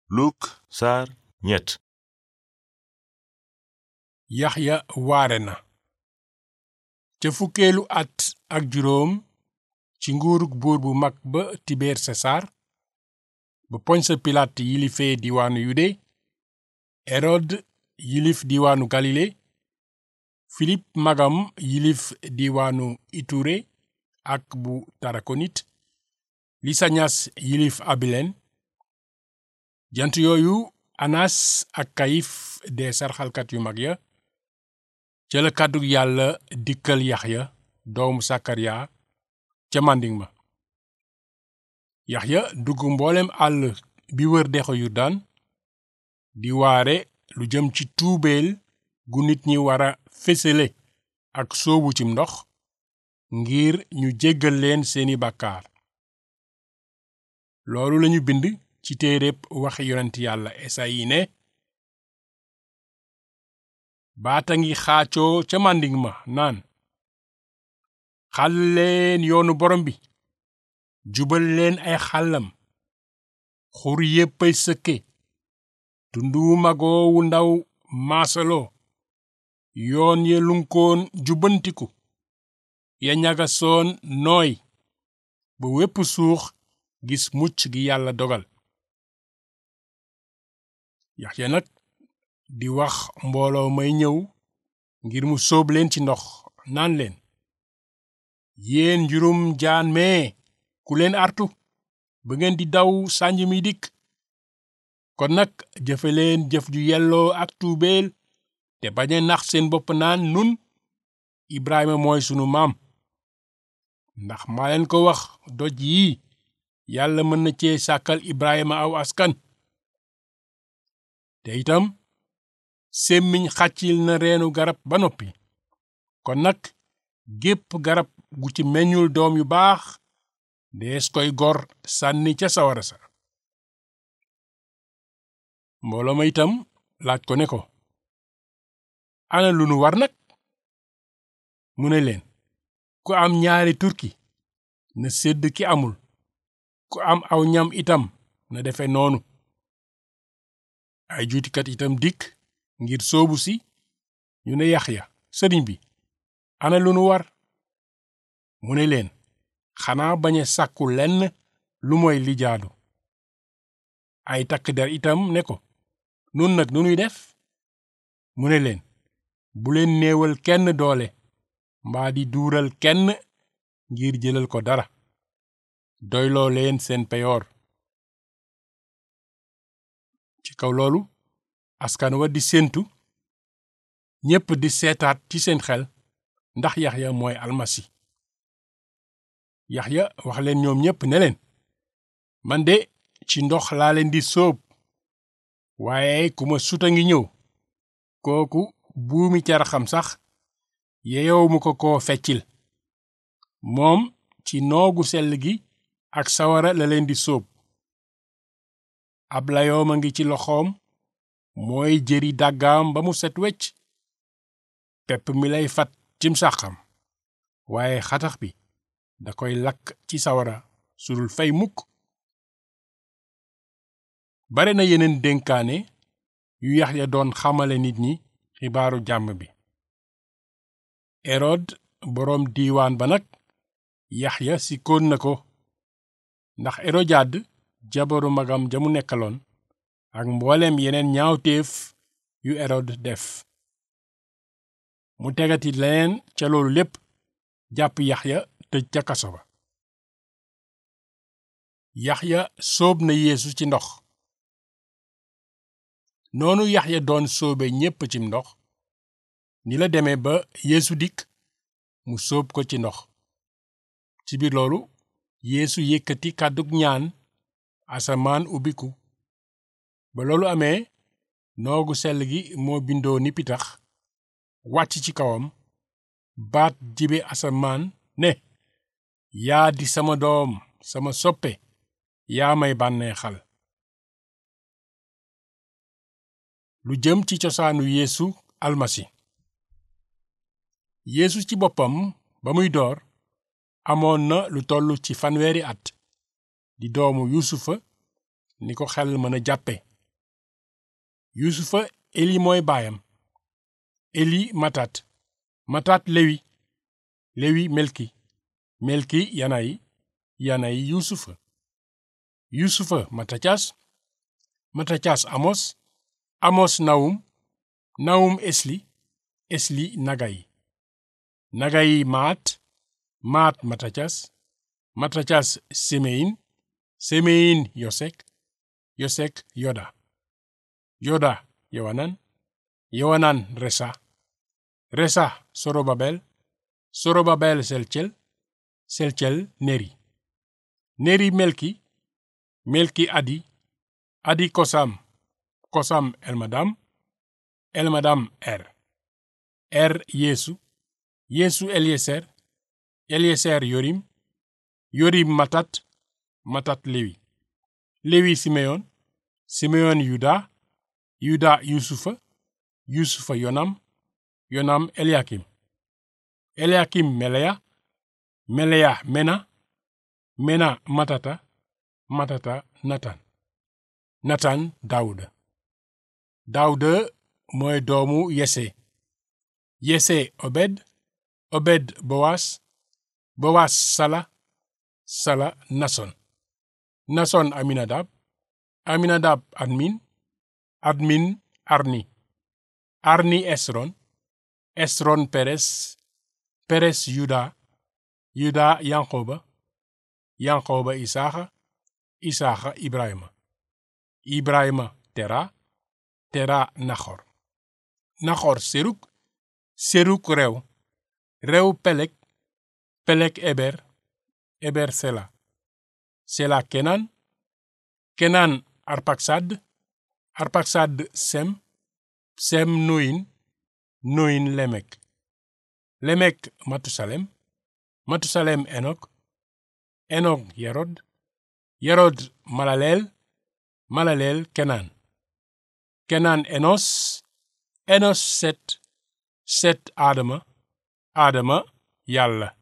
Luk saar ñett yaxya waare na ca fukkeelu at ak juróom ci nguurug buur bu mag ba tibeer sesaar ba ponse pilaat yilifee diwaanu yude erod yilif diwaanu galile filip magam yilif diwaanu iture ak bu tarakonit lisañas yilif abilen jant yooyu anas ak kayif dee sarxalkat yu mag ya ca la kàddug yàlla dikkal yaxya doomu sakariya ca màndiŋ ma yaxya dugg mboolem àll bi wër dexu yurdaan di waare lu jëm ci tuubeel gu nit ñi wara fésale ak soobu cim ndox ngir ñu jéggal leen seeni bàkkaar loolu lañu bind ci téereb waxi yonent yàlla esayi ne baata ngi xaacoo ca màndiŋ ma naan xàll leen yoonu borom bi jubal leen ay xàllam xur yéppay sëkke tundu magoo wu ndaw maasaloo yoon ya lunkoon jubbantiku ya ñagasoon nooy ba wépp suux gis mucc gi yàlla dogal Yaxya nag di wax mbooloo may ñëw ngir mu sóob leen ci ndox naan leen yéen njurum jaan mee ku leen artu ba ngeen di daw sànj mi dikk kon nag jëfe leen jëf ju yelloo ak tuubeel te bañ a nax seen bopp naan nun Ibrahima mooy sunu maam ndax maa leen ko wax doj yii yàlla mën na cee sàkkal Ibrahima aw askan te itam sémmiñ xàccil na reenu garab ba noppi kon nag gépp garab gu ci meññul doom yu baax dees koy gor sànni ca sawara sa mbooloo ma itam laaj ko ne ko ana lu nu war nag mu ne leen ku am ñaari turki na sédd ki amul ku am aw ñam itam na defe noonu ay juutikat itam dikk ngir soobu si ñu ne Yaxya sëriñ bi ana lu nu war mu ne leen xanaa bañ a sàkku lenn lu mooy li jaadu ay takk der itam ne ko nun nag nu nuy def mu ne leen bu leen néewal kenn doole mbaa di duural kenn ngir jëlal ko dara doyloo leen seen peyoor ci kaw loolu askan wa di séentu ñépp di seetaat ci seen xel ndax Yaxya mooy almasi Yaxya wax leen ñoom ñépp ne leen man de ci ndox laa leen di sóob waaye ku ma suta ngi ñëw kooku buumi caraxam sax yeyow mu ko koo feccil moom ci noogu sell gi ak sawara la leen di sóob ab layoom a ngi ci loxoom mooy jëri dàggaam ba mu set wecc pepp mi lay fat cim sàqam waaye xatax bi da koy lakk ci sawara sudul fay mukk bare na yeneen dénkaane yu Yaxya doon xamale nit ñi xibaaru jàmm bi erod boroom diiwaan ba nag Yaxya sikkoon na ko ndax erojaad jabaru magam ja mu nekkaloon ak mbooleem yeneen ñaawteef yu erod def mu tegati leneen ca loolu lépp jàpp yaxya tëj ca kaso ba yaxya sóob na yeesu ci ndox noonu yaxya doon sóobe ñépp cim ndox ni la demee ba yeesu dikk mu sóob ko ci ndox ci biir loolu yeesu yëkkati kàddug ñaan asamaan ubbiku ba loolu amee noogu sell gi moo bindoo ni pitax wàcc ci kawam baat jibe asamaan ne yaa di sama doom sama soppe yaa may bànneexal lu jëm ci cosaanu yeesu almasi yeesu ci boppam ba muy door amoon na lu toll ci fanweeri at di doomu yuusufa ni ko xel mën a jàppe yuusufa eli mooy baayam eli matat matat lewi lewi melki melki yanayi yanayi yuusufa yuusufa matatias matatias amos amos nawum nawum esli esli nagayi nagayi maat maat matatias matatias semeyin semeyin yosek yosek yoda yoda yowanan yowanan resa resa sorobabel sorobabel selcel selcel neri neri melki melki adi adi kosam kosam elmadam elmadam er er yeesu yeesu elieser elieser yorim yorim matat matat lewi lewi simeyon simeyon yuda yuda yusufa yusufa yonam yonam eliakim eliakim meleya meleya mena mena matata matata natan natan dawuda dawuda mooy doomu yese yese obed obed bowas bowas sala sala nason nason aminadab aminadab admin admin arni arni esron esron peres peres yuda yuda yankoba yankoba isaaxa isaaxa ibrahima ibrahima tera tera naxor naxor seruk seruk rew rew pelek pelek eber eber sela sela kenan kenan arpaksad arpaksad sem sem noyin noyin lemek lemek matusalem matusalem enok enok yerod yerod malaleel malaleel kenan kenan enos enos set set adama adama yàlla